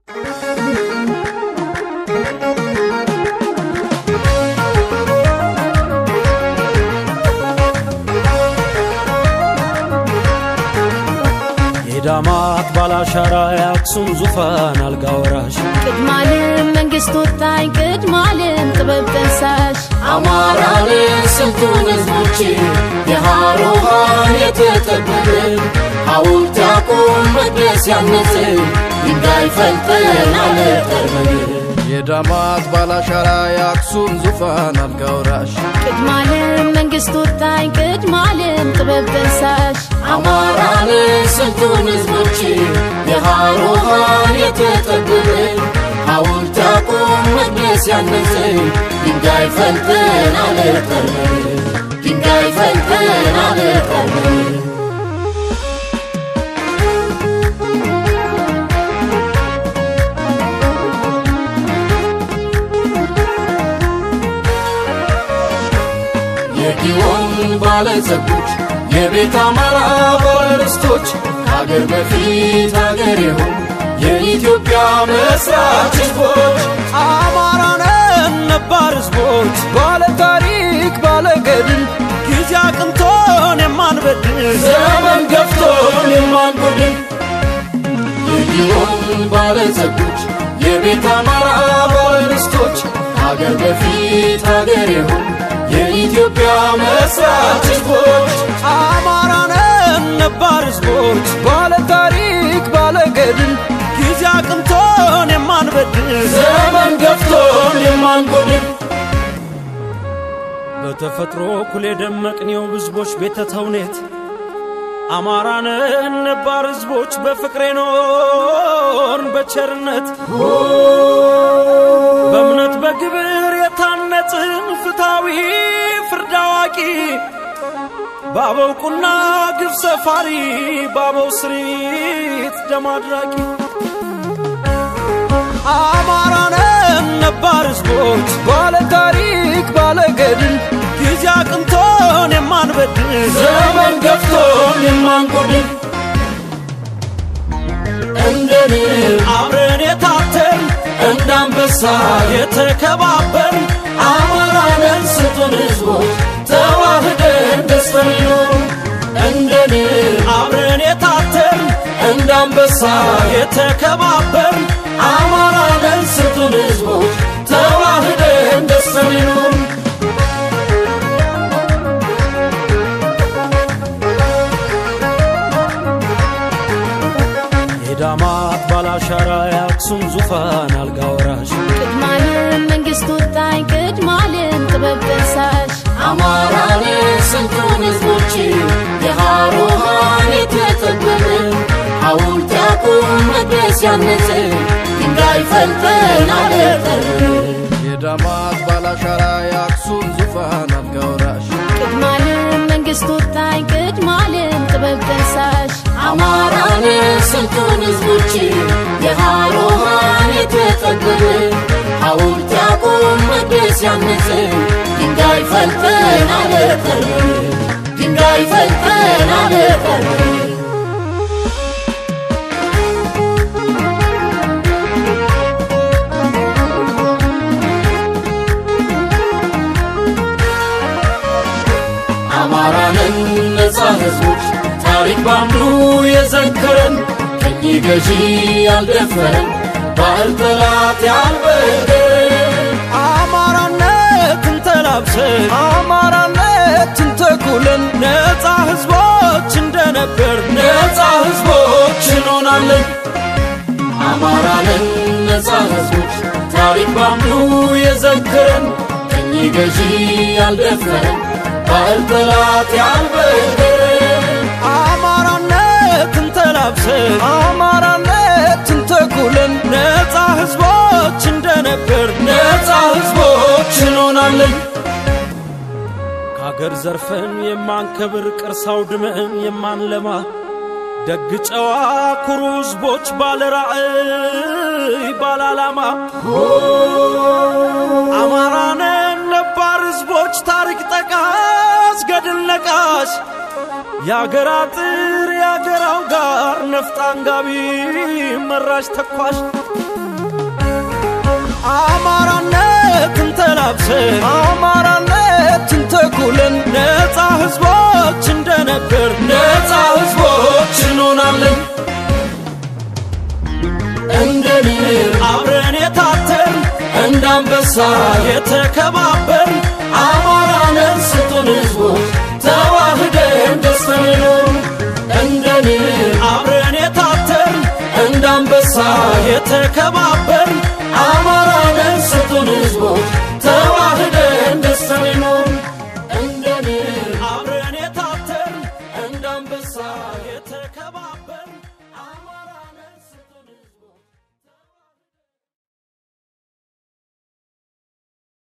የዳማት ባላሻራ የአክሱም ዙፋን አልጋ ወራሽ ቅድማልም መንግስት ወጣኝ ቅድማልም ጥበብ ጠንሳሽ አማራንን ስንቱን ህዝቦች የሃሮሃን የተጠበብን ሐውልት ያቁም መቅደስ ያነጽን ድንጋይ ፈልጠን አለጠርበን የዳማት ባላሻራ የአክሱም ዙፋን አልጋ ወራሽ ቅድማልም መንግስት ወጣኝ ቅድማልም ጥበብ ጠንሳሽ አማራንን ስንቱን ህዝቦች የሃሮሃን የተጠበብን ሐውልት ያቁም መቅደስ ያነጽን ድንጋይ ፈልጠን አለጠርበን ድንጋይ ፈልጠን አለጠርበን የጊዮን ባለጸጎች የቤት አማራ ባለርስቶች ከአገር በፊት አገር የሆኑ የኢትዮጵያ መስራች ህዝቦች አማራነን ነባር ህዝቦች ባለ ታሪክ ባለ ገድል ጊዜ አቅንቶን የማንበድል ዘመን ገፍቶን የማንጎድን የጊዮን ባለጸጎች የቤት አማራ ባለርስቶች ከአገር በፊት አገር የሆኑ የኢትዮጵያ መስራች ህዝቦች አማራነን ነባር ህዝቦች ባለ ታሪክ ባለ ገድል ጊዜ አቅንቶን የማንበድል ዘመን ገፍቶን የማንጎድን በተፈጥሮ እኩል የደመቅኔው ህዝቦች ቤተ ተውኔት አማራነን ነባር ህዝቦች በፍቅሬ ኖርን በቸርነት በእምነት በግብር የታነጽን ፍትሐዊ ፍርድ አዋቂ በአበው ቁና ግፍ ሰፋሪ በአበው ስሪት ደም አድራቂ አማራነን ነባር ህዝቦች ባለ ታሪክ ባለ ገድል ጊዜ አቅንቶን የማንበድል ዘመን ገፍቶን የማንጎድን እንደ ንብ አብረን የታተን እንደ አንበሳ የተከባበር አማራንን ስጡን ህዝቦች ተዋህደን ደስተን ይኖሩ እንደ ንብ አብረን የታተን እንደ አንበሳ የተከባበር አማራንን ስጡን ህዝቦች ተዋህደን ደስተን ይኖሩ የዳማት ባላሻራ የአክሱም ዙፋን አልጋ ወራሽ ቅድማልም መንግስት ወጣኝ ቅድማልም ጥበብ ጠንሳሽ አማራንን ስንቱን ህዝቦች የሃሮሃን የተጠበብን ሐውልት ያቁም መቅደስ ያነጽን ድንጋይ ፈልጠን አለጠርን የዳማት ባላሻራ የአክሱም ዙፋን አልጋ ወራሽ ቅድማልም መንግስት ወጣኝ ቅድማልም ጥበብ ጠንሳሽ አማራንን ስንቱን ህዝቦች የሃሮሃን የተጠበብን ሐውልት ያቁም መቅደስ ያነጽን ድንጋይ ፈልጠን አለጠርን ድንጋይ ፈልጠን አለጠርን አማራንን ነፃ ህዝቦች ታሪክ ባንዱ የዘከረን ቅኝ ገዢ ያልደፈረን ባህል ጠላት ያልበደረን አማራነትን ተላብሰን አማራነትን ተኩለን ነፃ ህዝቦች እንደነበር ነፃ ህዝቦች እንሆናለን አማራንን ነፃ ህዝቦች ታሪክ ባንዱ የዘከረን ቅኝ ገዢ ያልደፈረን ባህል ጠላት ያልበደረን አማራነትን ተላብሰን አማራነትን ተኩለን ነፃ ህዝቦች እንደነበር ነፃ ህዝቦች እንሆናለን ከአገር ዘርፈን የማንከብር ቅርስ አውድመን የማንለማ ደግ ጨዋ ኩሩ ህዝቦች ባለ ራዕይ ባለ ዓላማ አማራነን ነባር ህዝቦች ታሪክ ጠቃስ ገድል ነቃሽ የአገር አጥር የአገራው ጋር ነፍጥ አንጋቢ መራሽ ተኳሽ አማራነትን ተላብሰን አማራነትን ተኩለን ነፃ ህዝቦች እንደነበር ነፃ ህዝቦች እንሆናለን እንደ ንር አብረን የታተርን እንደ አንበሳ የተከባበር አማራነን ስጡን ህዝቦች ተዋህደን ደስተን ኖሩ እንደ ንር አብረን የታተርን እንደ አንበሳ የተከባበር